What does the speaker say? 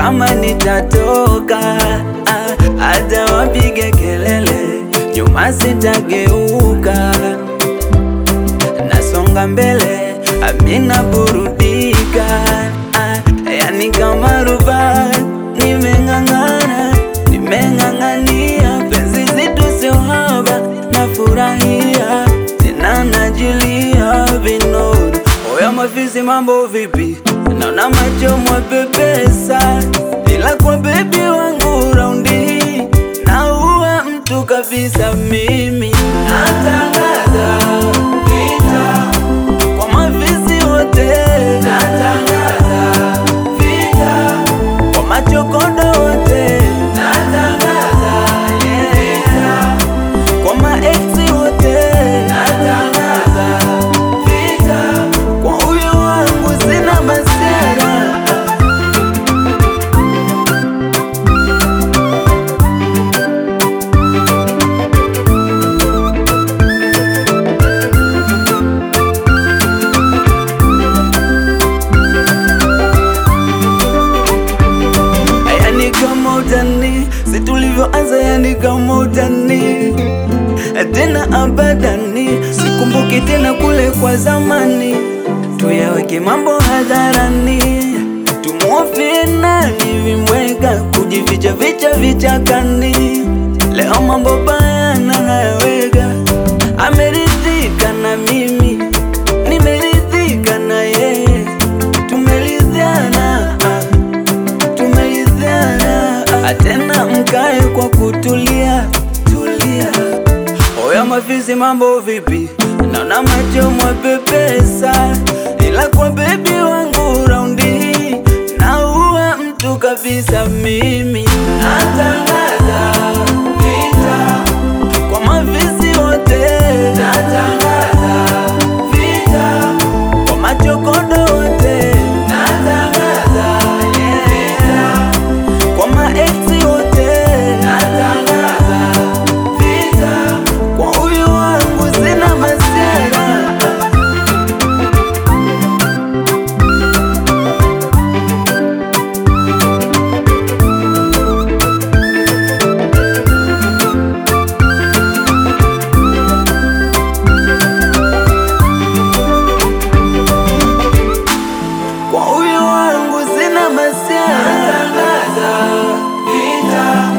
kama nitatoka, ah, hata wapige kelele, nyuma sitageuka, nasonga mbele, amina burudika, ah, yani kama rubaa, nimeng'ang'ana, nimeng'ang'ania, penzi zitu sio haba, nafurahia tena najilia vinono. Oya mafisi, mambo vipi? Naona macho mwapepesa, ila kwa bebi wangu raundi hii naua mtu kabisa. Mimi natangaza vita kwa mafisi wote, natangaza vita kwa machokodo wote, natangaza vita kwa maeksi wote, natangaza vita kwa huyo wangu sina masera. Yani kama utani, si tulivyoanza, yani kama utani tena abadani, sikumbuki tena kule kwa zamani. Tuyaweke mambo hadharani, tumwofie nani vimweka kujificha vicha vichakani. Leo mambo baya nayaweka, ameridhika na mimi, nimeridhika na yeye, tumeridhiana ah tumeridhiana tena, mkae kwa kutulia tulia. Oya mafisi, mambo vipi? Naona macho mwapepesa, ila kwa bebi wangu raundi hii naua mtu kabisa. Mimi natangaza vita kwa mafisi wote, natangaza vita kwa machokodo wote, natangaza vita kwa maeksi wote, natangaza vita kwa huyo wangu sina masera. Kwa huyo wangu sina masera. Natangaza vita